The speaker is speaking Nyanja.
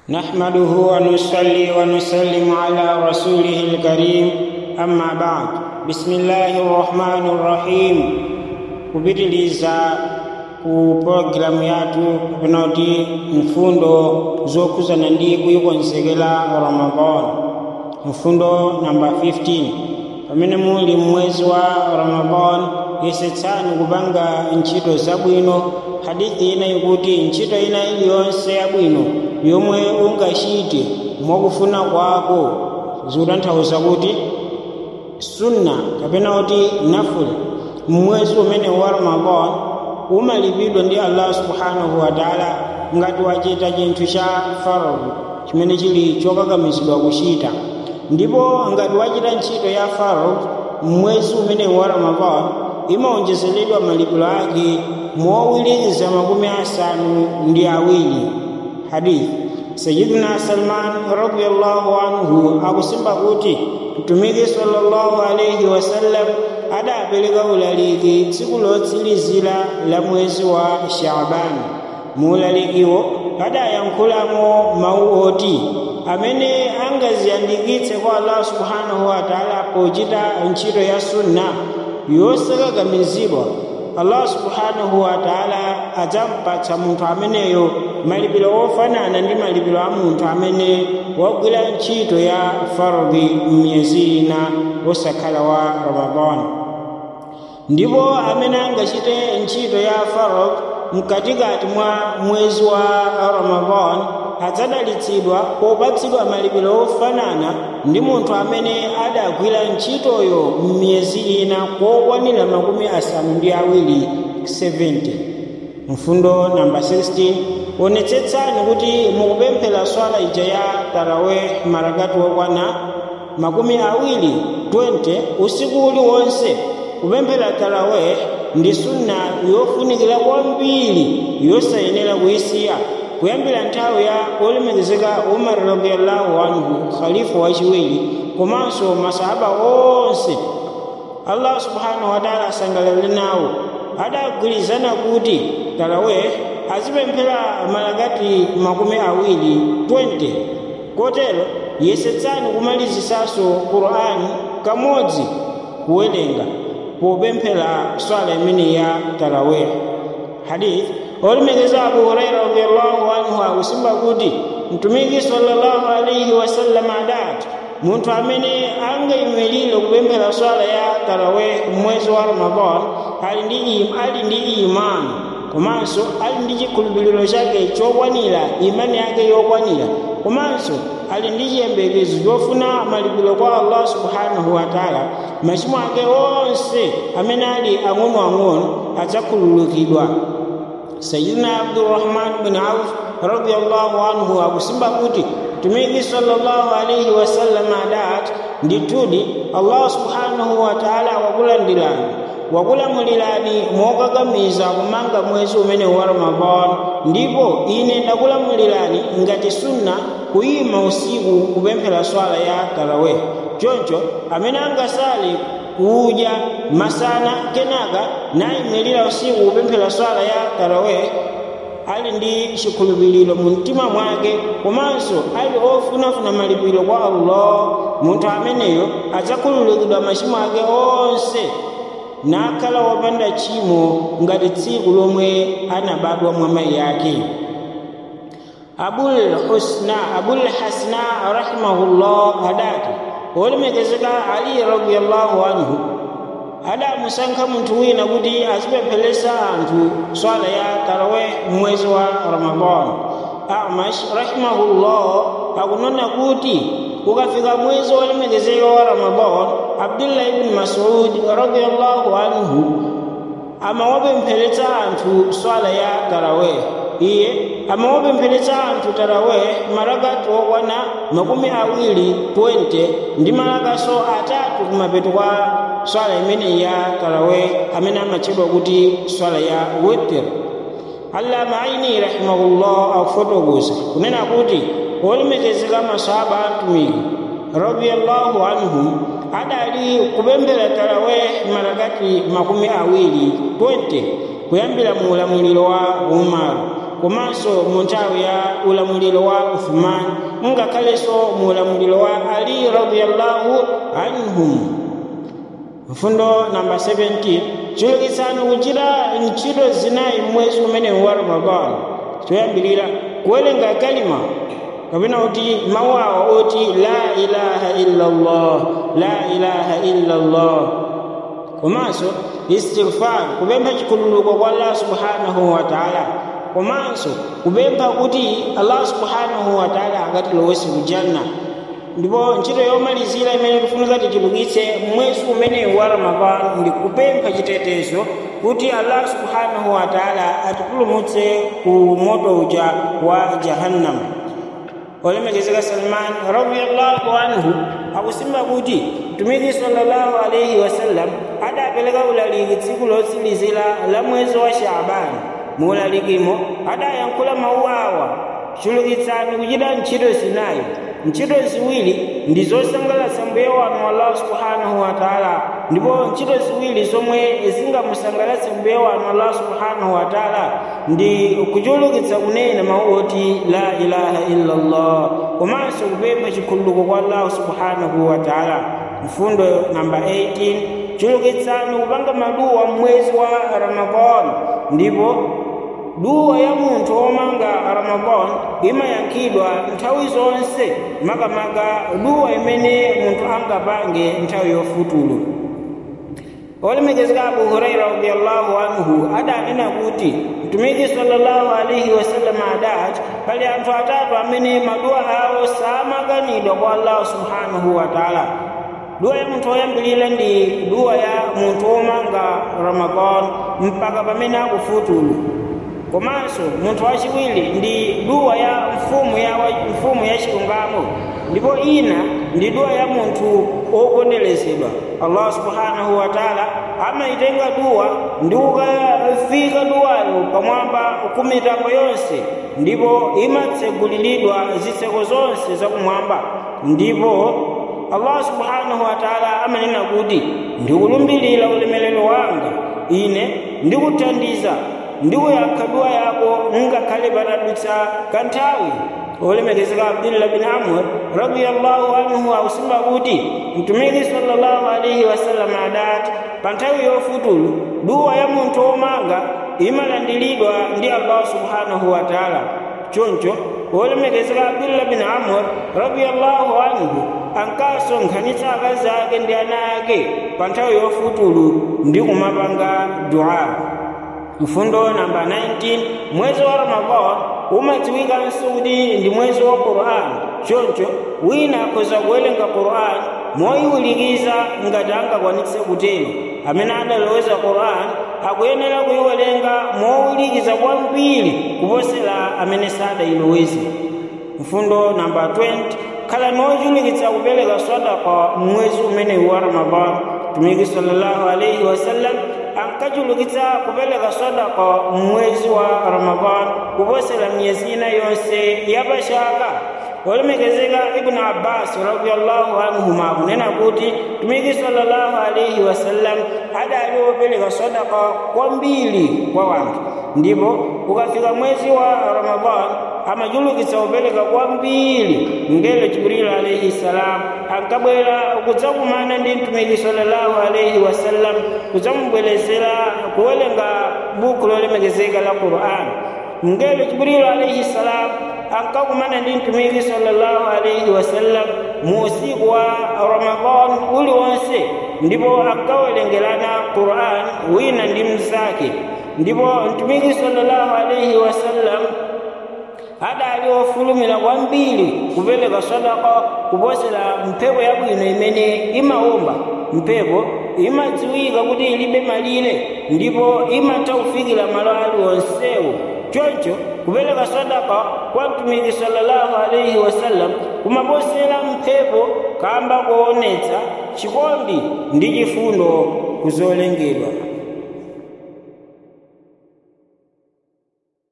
نحمده ونصلي ونسلم على رسوله الكريم أما بعد بسم الله الرحمن الرحيم kupitiliza ku programu yathu kunoti mfundo zokuzana ndi kuyikonzekera ramadan mfundo namba 15 pamene muli mwezi wa ramadan yesetsani kupanga ntchito zabwino hadithi ina ikuti ntchito ina iliyonse yabwino yomwe ungachite mwakufuna kwako zikutanthauza kuti sunna kapena kuti nafula mwezi umene wa ramadan umalipidwa ndi allah subhanahu wa taala ngati wachita chinthu cha faradhi chimene chili chokakamizidwa kuchita ndipo ngati wachita ntchito ya faradhi mwezi umene wa ramadan imaonjezeredwa malipiro ake mowirikiza makumi asanu ndi awiri hadithi sayidina salman radiallahu anhu akusimba kuti mtumiki sallallahu alaihi wasallam adapereka ulaliki tsiku lotsilizira la mwezi wa shabani mu ulalikiwo adayankhulamo mawu oti amene angaziyandikitse kwa allah subhanahu wa taala pochita ntchito ya sunna yosakakamizidwa allah subhanahu wa taala adzampatsa munthu ameneyo malipiro ofanana ndi malipiro a munthu amene wagwira ntchito ya faradhi m'miyezi ina osakhala wa ramadan ndipo amene angachite ntchito ya faradhi mkatikati mwa mwezi wa ramadan adzadalitsidwa popatsidwa malipiro ofanana ndi munthu amene adagwira ntchitoyo m'miyezi ina kokwanira makumi asanu ndi awiri 70 mfundo namba 16 onetsetsani kuti mukupemphera swala ija ya taraweh marakati okwana makumi awiri 20 usiku uliwonse kupemphera taraweh ndi sunna yofunikira kwambiri yosayenera kuyisiya kuyambira nthawi ya olemekezeka umar radiallahu anhu khalifa wachiwiri komanso masahaba onse allah subhanahu wataala asangalale nawo adagwirizana kuti taraweh azipemphera malakati makumi awiri 20 kotero yesetsani kumalizisanso qur'ani kamodzi kuwerenga popemphera swala imene ya taraweh hadith olimekeza abu huraira radiallahu anhu akusimba kuti mtumiki sallallahu alaihi wasallam adati munthu amene angayimirire kupemphera swala ya taraweh mwezi wa ramadan ali ndi ali ndi imani komanso ali ndi chikhulupiriro chake chokwanira imani yake yokwanira komanso ali ndi chiyembekezo chofuna malipiro kwa allah subhanahu wa taala machimo ake onse amene ali ang'onoang'ono adzakhululukidwa sayidina abdurrahman bin auf radiallahu anhu akusimba kuti mtumiki sallallahu alaihi wasallam adati ndithudi allah subhanahu wa taala wakulandirani wakulamulirani mokakamiza kumanga mwezi umene wa ramadan ndipo ine ndakulamulirani ngati sunna kuyima usiku kupemphera swala ya taraweh choncho amene angasale kudya masana kenaka nayimirira usiku kupemphera swala ya taraweh ali ndi chikhulupiriro mu mtima mwake komanso ali ofunafuna malipiro kwa allah munthu ameneyo adzakhululukidwa machimo ake onse nakhala wopanda tchimo ngati tsiku lomwe anabadwa mwa mayi yake abul husna abul hasna rahimahullah adati wolemekezeka ali radiallahu anhu adamusankha munthu wina kuti azipempheresa anthu swala ya taraweh mwezi wa ramadan amash rahimahullah akunena kuti ukafika mwezi wolemekezeka wa ramadan abdullah ibn masud radiallahu anhu amawapempheretsa anthu swala ya taraweh iye amawapempheretsa anthu taraweh marakati okwana makumi awiri 20 ndi malakaso atatu kumapeto kwa swala imene ya taraweh amene amatchedwa kuti swala ya witr allama aini rahimahullah akufotokoza kunena kuti olemekezeka masahaba atumiki radiallahu anhum adali kupemphera taraweh marakati makumi awiri 20 kuyambira mu ulamuliro wa umaru komanso mu nthawi ya ulamuliro wa uthman ngakhalenso mu ulamuliro wa ali radiyallahu anhum mfundo namba 17 chulukitsani kuchita ntchito zinayi mwezi umene wa ramadan choyambirira kuwerenga kalima kapena kuti mawu awo oti la ilaha illa allah la ilaha illa allah komanso istighfar kupempha chikhululuko kwa allah subhanahu wa taala komanso kupempha kuti allah subhanahu wa taala akatilowetse kujanna ndipo ntchito yomalizira imene tifunika tichulukitse mwezi umene wa ramadan ndi kupempha chitetezo kuti allah subhanahu wa taala atipulumutse ku moto uja wa jahannam olemekezeka salman radiallahu anhu akusimba kuti mtumiki sallallahu alaihi wasallam adapereka ulaliki tsiku lotsilizira la mwezi wa shaabani mu ulalikimo adayankhula mawu awa chulukitsani kuchita ntchito zinayi ntchito ziwiri ndi zosangalatsa mbuye wanu allah subhanahu wa taala ndipo ntchito ziwiri zomwe zingamusangalatse mbuye wanu allah subhanahu wa taala ndi kuchulukitsa kunena mawu oti la ilaha illa allah komanso kupempha chikhululuko kwa allah subhanahu wa taala mfundo namba 18 chulukitsani kupanga maduwa mwezi wa ramadan ndipo duwa ya munthu womanga ramadan imayankhidwa nthawi zonse makamaka duwa imene munthu angapange nthawi yofutulu olemekezeka abu huraira radiallahu anhu adanena kuti mtumiki sallallahu alaihi wasallam adati pali anthu atatu amene maduwa awo samakanidwa kwa allah subhanahu wa taala duwa ya munthu woyambirira ndi duwa ya munthu womanga ramadan mpaka pamene akufutulu komanso munthu wachiwiri ndi duwa ya mfumu ya mfumu ya chilungamo ndipo ina ndi duwa ya munthu woponderezedwa allah subhanahu wa taala amayitenga duwa ndi ukafika duwayo pamwamba kumitambo yonse ndipo imatseguliridwa zitseko zonse zakumwamba ndipo allah subhanahu wa taala amanena kuti ndikulumbirira ulemelero wanga ine ndikuthandiza ndikuyankha duwa yako ngakhale patadutsa kanthawi olemekezeka abdullah bin amr radiallahu anhu akusimba kuti mtumiki sallallahu alaihi wasallam adati pa nthawi yofutulu duwa ya munthu womanga imalandiridwa ndi allah subhanahu wa taala choncho olemekezeka abdullah bin amr radiallahu anhu ankasonkhanitsa akazi ake ndi ana ake pa nthawi yofutulu ndi kumapanga dua mfundo namba 19 mwezi wa ramadan umadziwikanso kuti ndi mwezi wa quran choncho wina akhoza kuwerenga quran moyiwirikiza ngati angakwanitse kutero amene adaloweza quran akuyenera kuyiwerenga mowirikiza kwambiri kuposera amene sadayiloweze mfundo namba 20 khala nochulukitsa kupereka sadaka mwezi umenewu wa ramadan mtumiki sallallahu alaihi wasallam ankachulukitsa kupereka sadaka mwezi wa ramadan kuposera miyezi ina yonse yapachaka olemekezeka ibnu abbas radiallahu anhuma akunena kuti mtumiki sallallahu alaihi wasallam adali wopereka sadaka kwambiri kwa wanthu ndipo ukafika mwezi wa ramadan amachulukitsa kupereka kwambiri ngelo jibril alaihi salam ankabwera kudzakumana ndi mtumiki sallallahu alaihi wasallam kudzamubwerezera kuwerenga buku lolemekezeka la quran ngelo jibril alaihi salam ankakumana ndi mtumiki sallallahu alaihi wasallam mu usiku wa ramadan uliwonse ndipo ankawerengerana quran wina ndi mnzake ndipo mtumiki sallallahu alaihi wasallam adali ofulumira kwambiri kupereka sadaka kuposera mphepo yabwino imene imawomba mphepo imadziwika kuti ilibe malire ndipo imatha kufikira malo aliwonsewo choncho kupereka sadaka kwa mtumiki sallallahu alaihi wasallam kumaposera mphepo kamba kuonetsa chikondi ndi chifundo kuzolengedwa